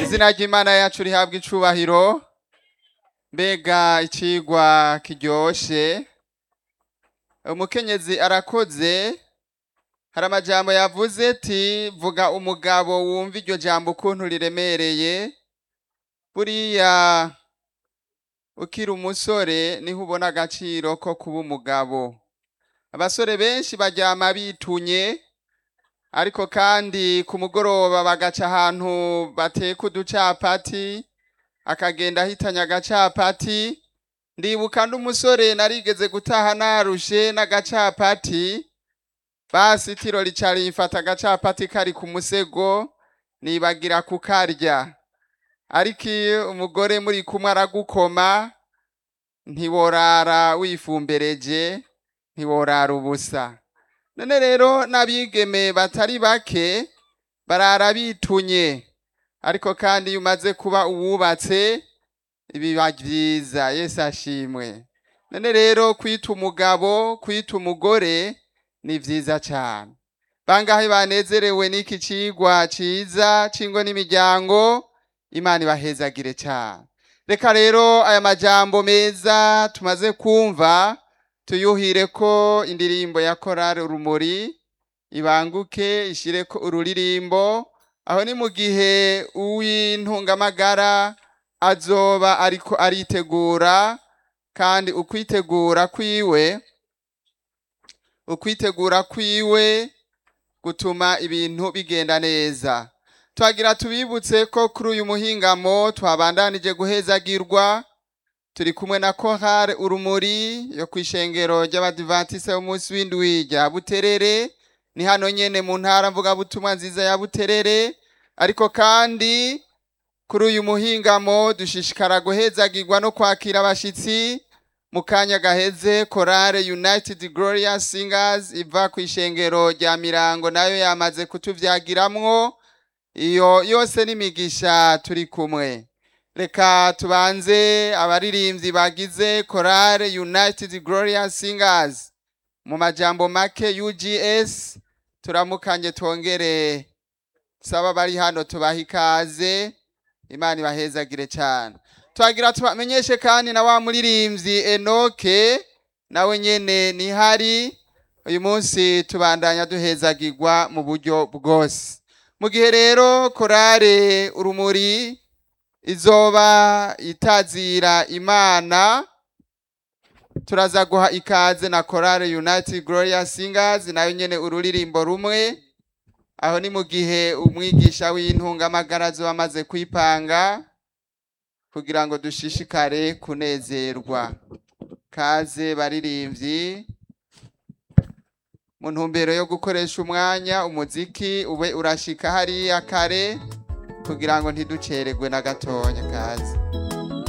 izina ry'imana yacu rihabwa icubahiro mbega icigwa kiryoshe umukenyezi arakoze hari amajambo yavuze ati vuga umugabo wumva iryo jambo ukuntu riremereye buriya ukiri umusore niho ubona agaciro ko kuba umugabo abasore benshi baryama bitunye ariko kandi ku mugoroba bagaca ahantu bateka uducapati akagenda ahitanya agacapati ndibuka n'umusore narigeze gutaha narushe n'agacapati basi itiro rica rimfata agacapati kari ku musego nibagira kukarya ariko iyo umugore muri kumwe aragukoma ntiworara wifumbereje ntiworara ubusa none rero n'abigeme batari bake barara bitunye ariko kandi iyo umaze kuba uwubatse biba byiza yesu ashimwe none rero kwita umugabo kwita umugore ni vyiza cane bangahe banezerewe n'iki cigwa ciza c'ingo n'imiryango imana ibahezagire cane reka rero aya majambo meza tumaze kumva tuyuhire ko indirimbo ya korari urumuri ibanguke ishireko ururirimbo aho ni mu gihe uw'intungamagara azoba ariko aritegura kandi ukwitegura kwiwe ukwitegura kwiwe gutuma ibintu bigenda neza twagira tubibutse ko kuri uyu muhingamo twabandanije guhezagirwa turi kumwe na kohare urumuri yo ku ishengero ry'abadivatise b'umunsi w'indwi rya buterere ni hano nyene mu ntara mvugabutumwa nziza ya buterere ariko kandi kuri uyu muhingamo dushishikara guhezagirwa no kwakira abashitsi mu kanya gaheze korale united glorious singers iva ku ishengero rya mirango nayo yamaze kutuvyagiramwo iyo yose n'imigisha turi kumwe reka tubanze abaririmbyi bagize korale united glorious singers mu majambo make ugs turamukanye twongere saba bari hano tubaha ikaze imana ibahezagire cyane twagira tubamenyeshe kandi na wa muririmbyi enoke nawe nyene nihari uyu munsi tubandanya duhezagirwa mu buryo bwose mu gihe rero korale urumuri izoba itazira imana turaza guha ikaze na korale united glorious singers nayo nyene ururirimbo rumwe aho ni mu gihe umwigisha w'intungamagara azoba amaze kwipanga kugira ngo dushishikare kunezerwa kaze baririmbyi mu ntumbero yo gukoresha umwanya umuziki ube urashika hariya kare kugira ngo ntiducererwe na gatonya kaze